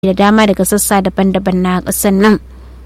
da dama daga sassa daban-daban na ƙasar nan.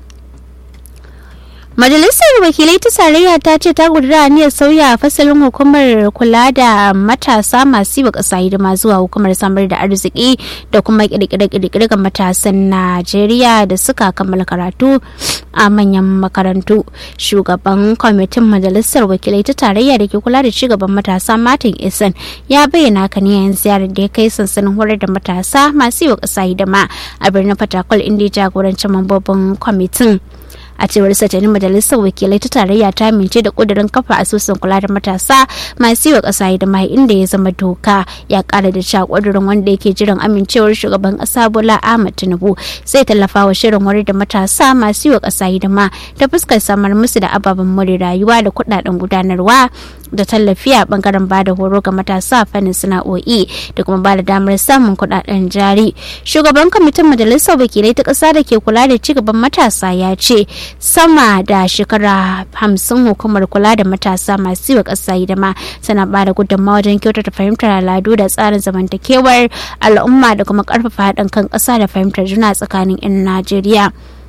Majalisar Wakilai ta Tarayya ta ce ta gudura aniyar sauya fasalin hukumar kula da matasa masu yi wa ƙasa hidima zuwa hukumar samar da arziki da kuma ƙirƙire-ƙirƙire ga matasan Najeriya da suka kammala karatu a manyan makarantu. Shugaban kwamitin Majalisar Wakilai ta Tarayya da ke kula da cigaban matasa Martin Esan ya bayyana haka ne yayin ziyarar da ya kai sansanin horar da matasa masu yi wa ƙasa hidima a birnin Fatakwal inda ya jagoranci mambobin kwamitin. a cewar satanin majalisar wakilai ta tarayya ta amince da kudirin kafa asusun kula da matasa masu yi wa kasa hidima inda ya zama doka ya kara da cewa kudirin wanda yake jiran amincewar shugaban kasa bola ahmad tinubu zai tallafa wa shirin wari da matasa masu yi wa kasa hidima ta fuskar samar musu da ababen more rayuwa da kudaden gudanarwa da tallafi a bangaren bada horo ga matasa fannin sana'o'i da kuma bada damar samun kudaden jari shugaban kwamitin majalisar wakilai ta kasa da ke kula da cigaban matasa ya ce sama da shekara hamsin hukumar kula da matasa masu yi wa ƙasa hidima tana ba da gudunmawa wajen kyautata fahimtar al'adu da tsarin zamantakewar al'umma da kuma ƙarfafa haɗin kan ƙasa da fahimtar juna tsakanin 'yan najeriya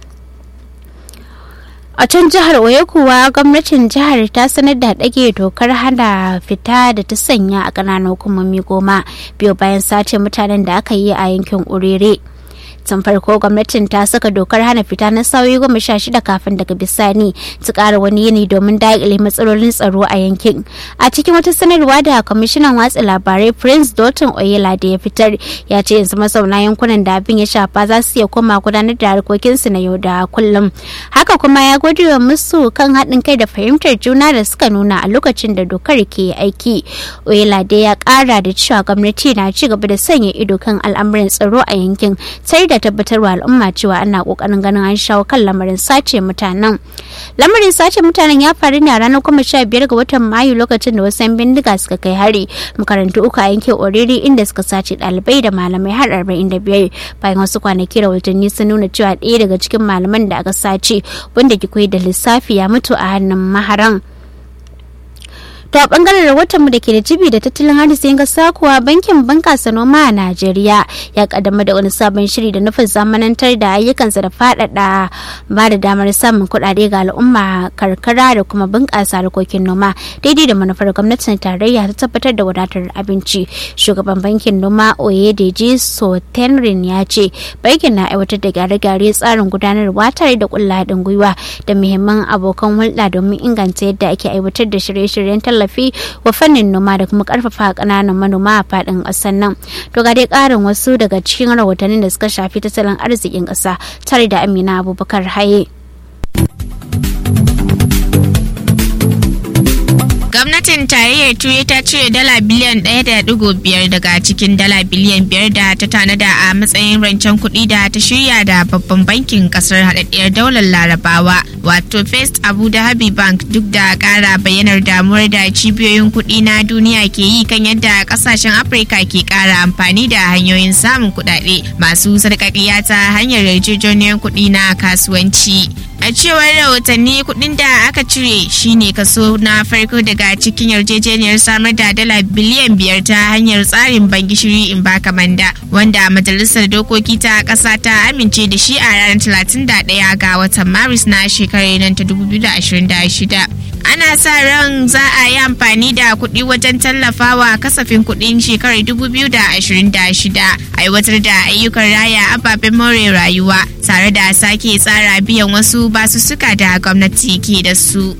a can jihar oyo kuwa gwamnatin jihar ta sanar da ɗage dokar hana fita da ta sanya a ƙananan hukumomi goma biyu bayan sace mutanen da aka yi a yankin urere tun farko gwamnatin ta saka dokar hana fita na sauyi goma sha shida kafin daga bisani su kara wani yini domin daƙile matsalolin tsaro a yankin a cikin wata sanarwa da kwamishinan watsa labarai prince dalton oyela da ya fitar ya ce yanzu mazauna yankunan da abin ya shafa za su iya koma gudanar da harkokinsu na yau da kullum haka kuma ya gode wa musu kan haɗin kai da fahimtar juna da suka nuna a lokacin da dokar ke aiki oyela da ya ƙara da cewa gwamnati na ci gaba da sanya ido kan al'amuran tsaro a yankin sai da da tabbatarwa al'umma cewa ana kokarin ganin an shawo kan lamarin sace mutanen lamarin sace mutanen ya faru ne a ranar kuma sha biyar ga watan mayu lokacin da wasu bindiga suka kai hari makarantu uku a yankin oriri inda suka sace ɗalibai da malamai har arba'in da biyar bayan wasu kwanaki rahotanni sun nuna cewa ɗaya daga cikin malaman da aka sace wanda ke koyi da lissafi ya mutu a hannun maharan To a bangaren rahoton mu da ke da jibi da tattalin arzikin kasa kuwa bankin bunkasa noma a Najeriya ya kaddama da wani sabon shiri da nufin zamanantar da ayyukansa da faɗaɗa ba da damar samun kuɗaɗe ga al'umma karkara da kuma bunƙasa harkokin noma daidai da manufar gwamnatin tarayya ta tabbatar da wadatar abinci. Shugaban bankin noma Oyedeji Sotenrin ya ce bankin na aiwatar da gyare-gyare tsarin gudanarwa tare da kulla haɗin gwiwa da muhimman abokan hulɗa domin inganta yadda ake aiwatar da shirye-shiryen tallafi wa fannin noma da kuma karfafa kananan manoma a fadin kasar nan to ga dai karin wasu daga cikin rahotannin da suka shafi tattalin arzikin kasa tare da amina abubakar haye gwamnatin tarayyar turai ta cire dala biliyan ɗaya da digo biyar daga cikin dala biliyan biyar da ta tanada a matsayin rancen kuɗi da ta shirya da babban bankin ƙasar haɗaɗɗiyar daular larabawa wato first abu dhabi bank duk da ƙara bayyanar damuwar da cibiyoyin kuɗi na duniya ke yi kan yadda ƙasashen afirka ke ƙara amfani da hanyoyin samun kuɗaɗe masu sarƙaƙiya ta hanyar yarjejeniyar kuɗi na kasuwanci a cewar rahotanni kuɗin da aka cire shine kaso na farko daga cikin yarjejeniyar samar da dala biliyan biyar ta hanyar tsarin ban gishiri in baka manda wanda majalisar dokoki ta ƙasa ta amince da shi a ranar 31 ga watan maris na shekarar nan ta 2026 ana sa ran za a yi amfani da kuɗi wajen tallafawa kasafin kuɗin shekarar 2026 aiwatar da ayyukan raya ababen more rayuwa tare da sake tsara biyan wasu basussuka da gwamnati ke da su.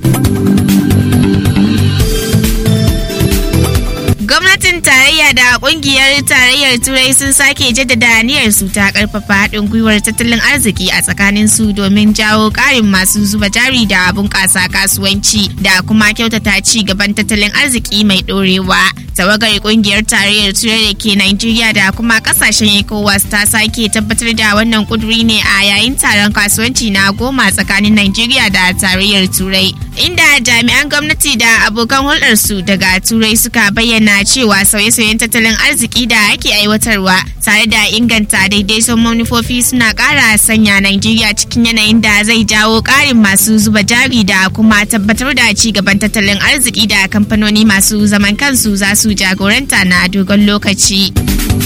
gwamnatin tarayya da kungiyar tarayyar turai sun sake jaddada aniyar su ta karfafa haɗin gwiwar tattalin arziki a tsakanin su domin jawo ƙarin masu zuba jari da bunƙasa kasuwanci da kuma kyautata ci gaban tattalin arziki mai ɗorewa tawagar kungiyar tarayyar turai da ke Najeriya da kuma kasashen ECOWAS ta sake tabbatar da wannan kuduri ne a yayin taron kasuwanci na goma tsakanin Najeriya da tarayyar turai inda jami'an gwamnati da abokan hulɗarsu daga turai suka bayyana cewa sauye-sauyen tattalin arziki da ake aiwatarwa tare da inganta daidaiton manufofi suna ƙara sanya Najeriya cikin yanayin da zai jawo ƙarin masu zuba jari da kuma tabbatar da ci gaban tattalin arziki da kamfanoni masu zaman kansu za su jagoranta na dogon lokaci.